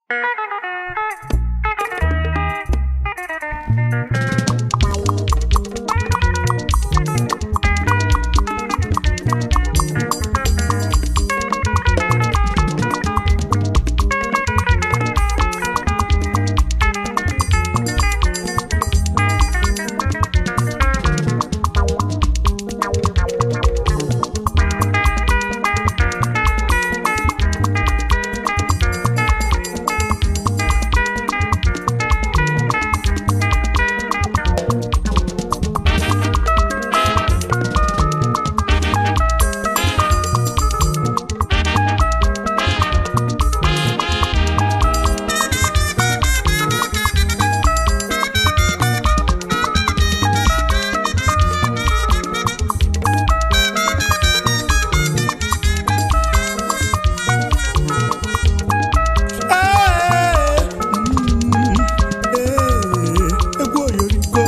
egwu oyoriko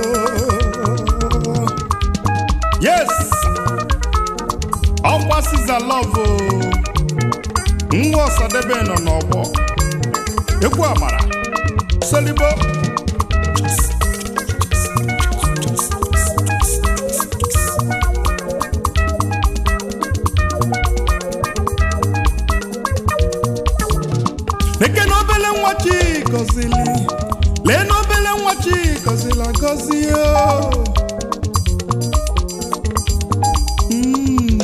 yes ọkwa siza love nwa ọsadebe nọ n'ọgbọ egwu amara solibo eke na obele nwa chi gọzili lee na obele nwa chi gọzila gọzi o Mm.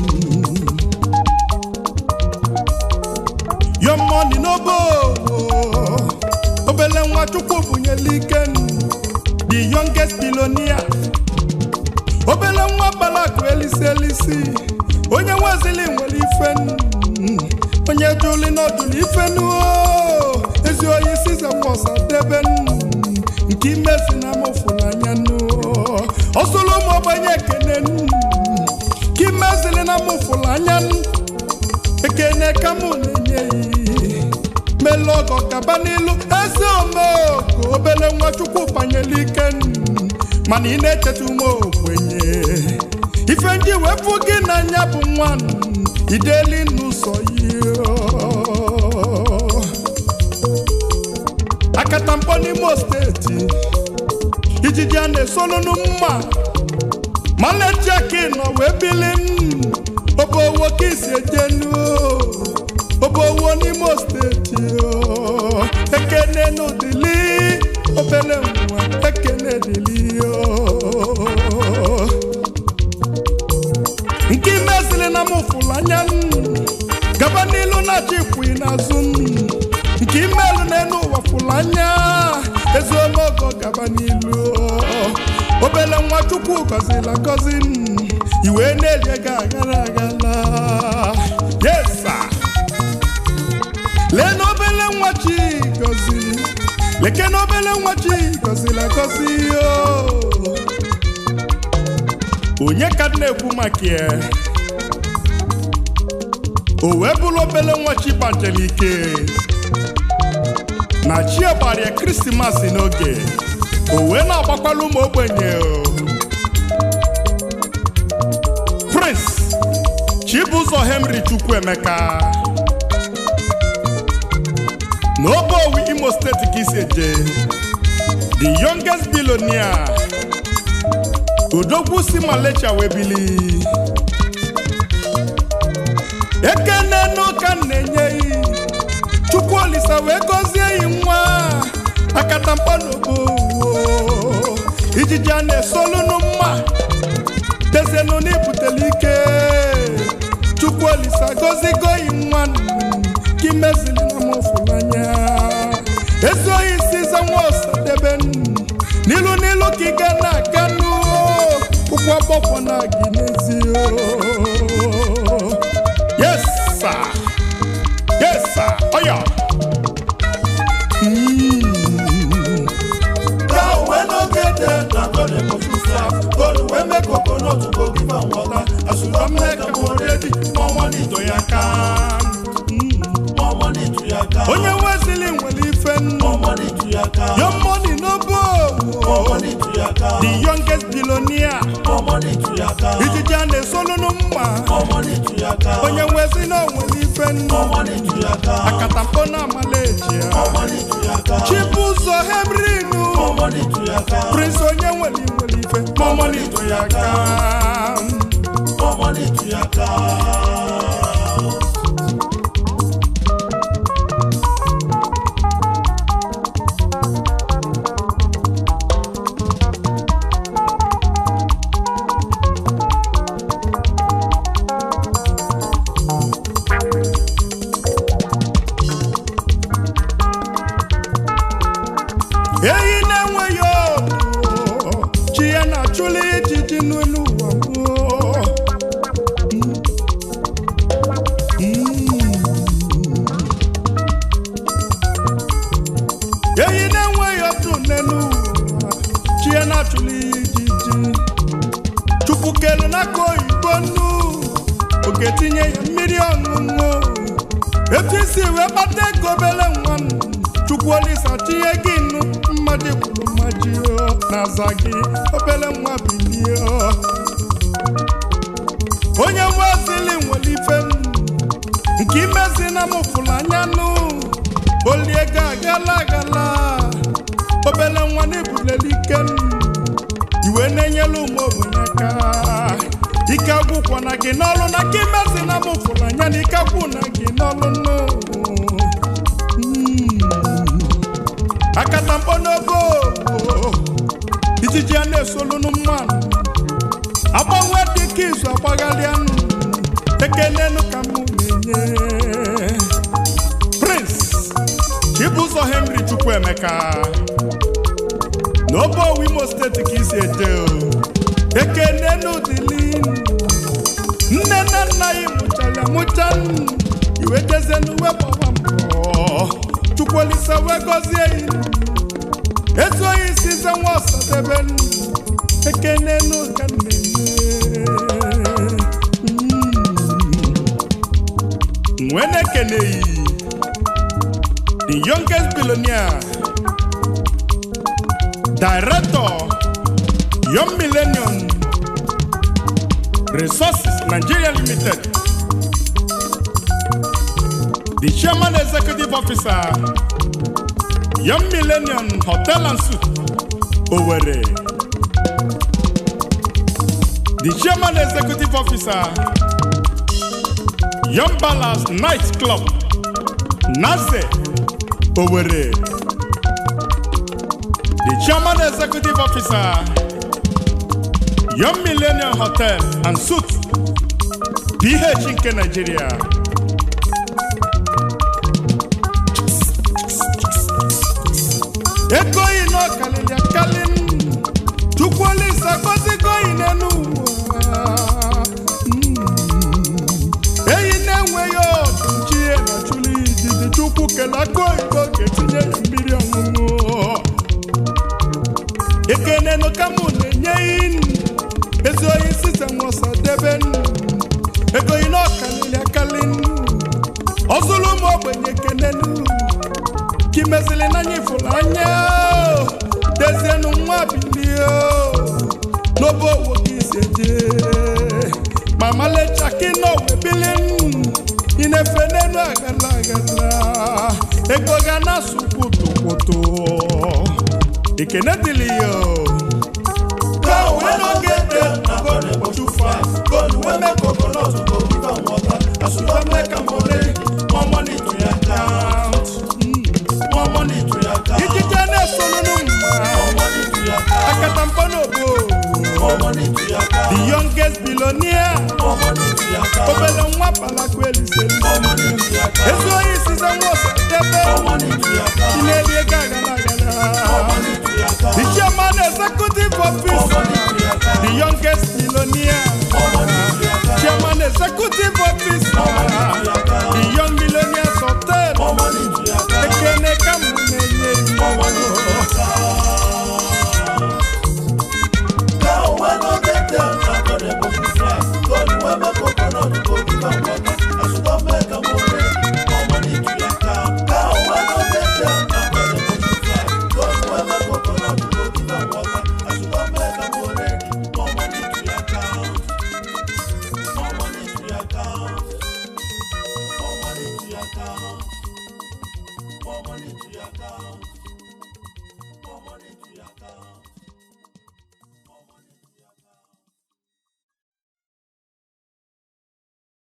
Your money no bo obele nwa chukwu bunyela ike the youngest billionaire obele nwa balakụ elisi elisi onye nwezili nwere ife mm, onye juli n'ọdụlụ ife nuo ezi oyi size nwosa debe mm, nke imezi na mụfụlanya nuo ọsụlụ ụmụ ogbenye ekene mm, ka imezili na mụfụlanya ekene ka mụ na-enye yi mele ọgọ gaba n'ilu ezi omeoko obele nwa chukwu banyela ike mm, mana ị na-echeta ume ogbenye ife ndị wepụ gị n'anya bụ nwa mm, ideli n'ụzọ yi akatamkpọ n'imo steeti ijiji a na-esolunu mma malejeki nọ wee bili mm, obo owo ka isi ejenu obo owo n'imo steeti o. ekene n'ụdịli obele nwa ekene dịli o. nke imezili na mụfụlụ anya mm, gaba n'ilu na-achọ ikwu n'azụ mm, nke imelu n'elu ụwa fụlụ anya ezuomogo gaba n'ilu obele nwa chukwu gọzila gọzi mm, iwe na-elie ga agara agala yesa lee na obele nwa chi gọziri leke na obele nwa chi gọzila gọzi o onye ka m na-ekwu maka ya o wee bụrụ obele nwa chi gbajere ike na chi gbara ya krismas n'oge o wee na-agbakwala ụmụ ogbenye o. prince chibụzọ henry chukwuemeka n'obowi imo steeti ka isi eje the youngest billionaire odogwu si malecha wee bili ekene n'ụka na-enye yi chukwu olisa wee gọzie yi nwa akatamkpa n'obowo ijiji a na-esolunu mma dezienu n'ibutele ike chukwu olisa gọzigo yi nwa ka imezili na mụfụlanya ezi oyi siza nwa osadebe n'ilu n'ilu ka ị ga na-aga n'uo ụkwụ ọgbọkwọ na gị n'ezi yes sir yes sir oya Cow wey no get dead na God dey pursue fly. God wey make coconut go give am water. As you don make am already, more money to your account. More money to your account. onye nwezili nwere ife nnu More money to your account. your money no More bo money to your account. the youngest billionaire More money to your account. ijiji a na-esolunu mma More money to your account. onye nwezi na onwere ife nnu More money to your your account. akatampo na amaleji ya More money to your account. chibuzo hemrinu More money to your account. prince onye nwere nwere ife more money to ya aka More money to your account. ehi na-enweghị ọdụ chi ya na-achụli ijiji n'elu ụwa gboo. ehi na-enweghị ọdụ n'elu ụwa chi ya na-achụli ijiji chukwu kelu n'aka oyibo nnu oge tinye ya mmiri ọṅụṅụ etu isi wee kpata ego obele nwa m chukwu olisa tinye gị nnu mmadụ kwuru mmaji na-aza gị obele nwa bilie onye nwezili nwere ife m nke imezi na m fụrụ anya nụ olie ego agala agala obele nwa na-ebuleli ike m iwe na-enyela ụmụ ogbenye aka ike agwụkwọ na gị n'ọlụ na ka imezi na m fụrụ anya na ike agwụ na gị n'ọlụ nụ akatamkpọ n'ogo ijiji a na-esolunu mmanụ agbanwe dịka izu agbagharịanụ ekenenu ka mụ na-enye prince chibụzọ henry chukwuemeka n'obowo imo steeti ka isi eje o ekenenu dịlị nne na nna ya mụchara mụcha iwe jezenu wepụwa mbọ chukwulisa wee gọzie ya ezuohi isi ze nwa ọsadebe ekenenu ka nne nwee na-ekeneghị the youngest billionaire director young millennium resources nigeria limited the chairman executive officer young millennium hotel and suite owerri the chairman executive officer young balance night club naze owerri the chairman executive officer young millennium hotel and suite ph nke nigeria ego yi n'ọkalịlị akali chukwuolisa gozigo yi n'elu ụwa Mm. eyi na-enweghị ọdụ nchie na chụlụ ijiji chukwu kele aka oyibo ga-etinye ya mmiri ọṅụṅụ ekenenu ka mụ na-enye inu ezi oyi site nwọsa debe nnu ego yi n'ọkalịlị akali ọzụlụ ụmụ ogbenye kenenu ka imezili n'anya ifụrụ anya dezienu nwa bilie n'obe owo ka isi eje ma malechaki n'owe bili ị na-efe n'elu agala agala ego ga na-asụ kwotokoto ekene dịlị ya Cow wey no get tail na God dey pursue fast. God wey make coconut go give am water. As you don make am already, more money to your account. More money to your account. ijije na-esonunu mma More money to your account. akatamkpọ n'obo More money to your account. the youngest billionaire More money to your account. obele nwa balakwa eliseli More money to your account. ezi oyi size nwa ọsadebe More money to your account. na-eri ego agala More agala money to your account. the chairman executive More officer money to your account. the youngest billionaire More money to your account. chairman executive officer the young millionaires hotel More money to your account. ekene ka mụ na-enye More money to your account. Cow wey no get tail na God dey pursue fast. God wey make coconut go give am water. As you don make am already, more money to your account. Cow wey no get tail na God dey pursue fast. God wey make coconut go give am water. As you don make am already, more money to your account. More money to your account. money to your account.